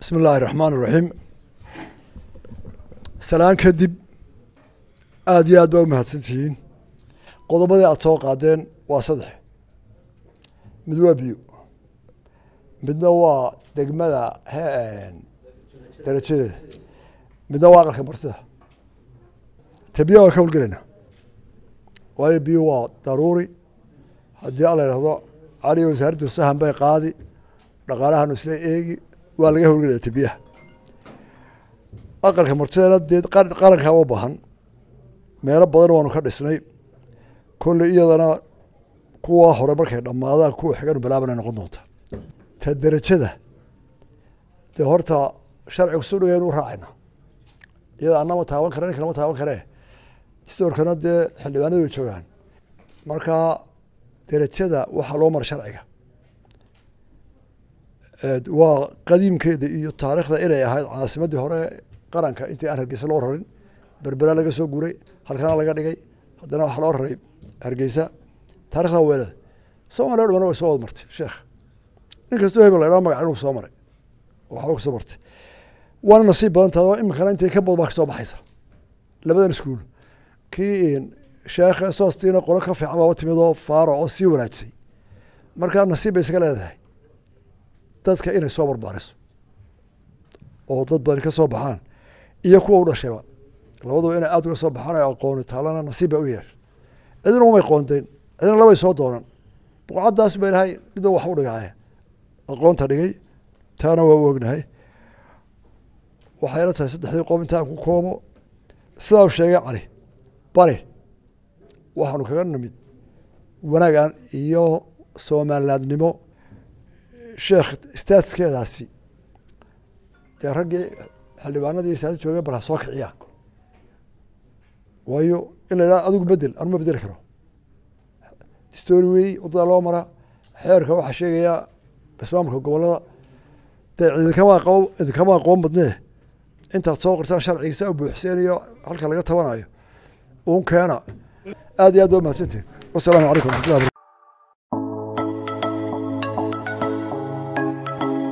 bismi illaahi raxmaan iraxiim salaan kadib aada iyo aad baa u mahadsan tihiin qodobadii aada soo qaadeen waa saddex mid waa biyo midna waa degmada darajadeeda midna waa aqalka martida te biyo waan ka howlgelaynaa waayo biyo waa daruuri haddii alla idhahdo caliyo wasaaraddu sahan bay qaadi dhaqaalahanu isla eegi waa laga howlgelaya te biyaha aqalka martidana dee qarankaa u bahan meelo badan waanu ka dhisnay kolley iyadana kuwa hore markay dhammaadaan kuwa xiganu bilaabana noqon doonta ta derajada dee horta sharcigu su dhigaynu u raacayna iyada anama taaban kare ninka lama taaban karee distoorkana dee xildhibaanadu way joogaan marka derajada waxaa loo mara sharciga waa qadiimkeeda iyo taariikhda inay ahayd caasimadii hore qaranka intii aan hargeysa loo rarin berbera laga soo guray halkana laga dhigay haddana waxaa loo raray hargeysa taarikhda weelada soomaliya o dhamana way soo wad martay sheekh nin kastoo hebel la idhaha magac inuu soo maray waxba kasoo martay waana nasiib badan tahay oo iminkana intay ka badan baa kasoo baxaysa labadan iskuul kii sheekhe soostiina qolo ka fiican baaba timid oo faaro oo sii wanaajisay markaa nasiib bay isaga leedahay dadka inay soo barbaariso oo dad badan ka soo baxaan iyo kuwa u dhashayba labaduba inay aada uga soo baxaan ay aqooni taalana nasiib ba u yeesha cidina umay qoonteen cidina labay soo doonan buqcaddaas ba ilahay midba wax u dhigaaye aqoonta dhigay taana waa u ognahay waxayla tahay saddexdii qoom intaan ku koobo sidaa u sheegay cali bari waxaanu kaga nimid wanaagan iyo soomalilaadnimo sheekh staatskeedaasi dee raggii xildhibaanadii siyaasa joogay bal ha soo kiciyaa waayo in la idhaha adigu bedel anuma bedeli karo story wey wadada loo mara xeerka waxaa sheegayaa ismaamulka gobolada dee idinkama aqoon idinkama aqoon badnee intaad soo qortaan sharcigiisa u buuxseenayo halka laga tabanayo uun keena aad iyo aad ba mahadsantihin wasalaamu calaykum waraxmatullahi